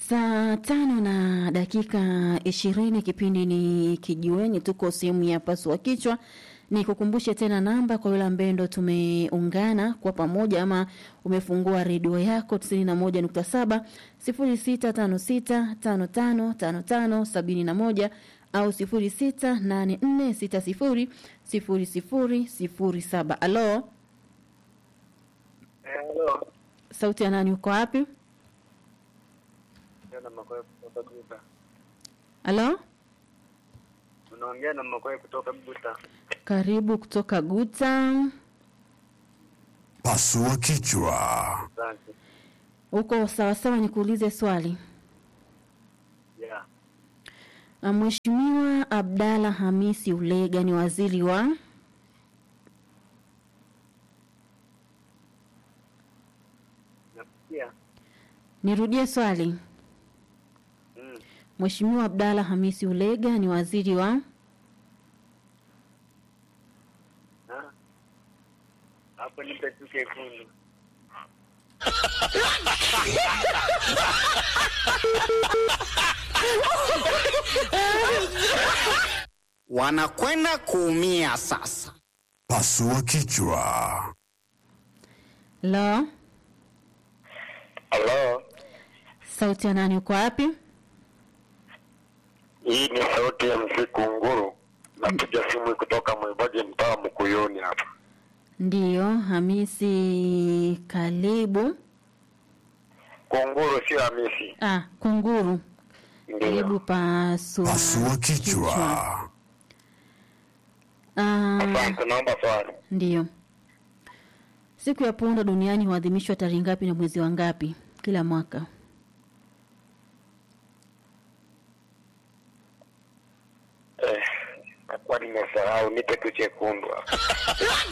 Saa tano na dakika ishirini, kipindi ni Kijiweni, tuko sehemu ya pasua kichwa. Ni kukumbushe tena namba kwa yule ambaye ndo tumeungana kwa pamoja ama umefungua redio yako tisini na moja nukta saba sifuri sita tano sita tano tano tano tano sabini na moja au sifuri sita nane nne sita sifuri sifuri sifuri sifuri saba. Alo, Hello. sauti ya nani? Uko wapi? Unaongea na Makoe kutoka Buta. Alo, Unaongea na Makoe kutoka Buta. karibu kutoka Guta. Pasua kichwa. Asante. Uko sawasawa? Nikuulize swali. Yeah. Ah, Mheshimiwa Abdalla Hamisi Ulega ni waziri wa Nafikia. Nirudie swali. Mm. Mheshimiwa Abdalla Hamisi Ulega ni waziri wa Ha? Hapo nipe tu kekundu. wanakwenda kuumia sasa. Pasua kichwa. Lo, Hello. sauti ya nani? Uko wapi? Hii ni sauti ya msiku nguru. Napiga simu kutoka Mwimbaji mtaa Mkuyuni hapa. Ndiyo, Hamisi Kalibu. Kunguru sio Hamisi. Ah, Kunguru. Karibu Ndio. pasu. Pasua kichwa. Ah, Asante, naomba swali. ndiyo. Siku ya punda duniani huadhimishwa tarehe ngapi na mwezi wa ngapi kila mwaka? Eh, nakuwa nimesahau, nipe tu chekundu hapa.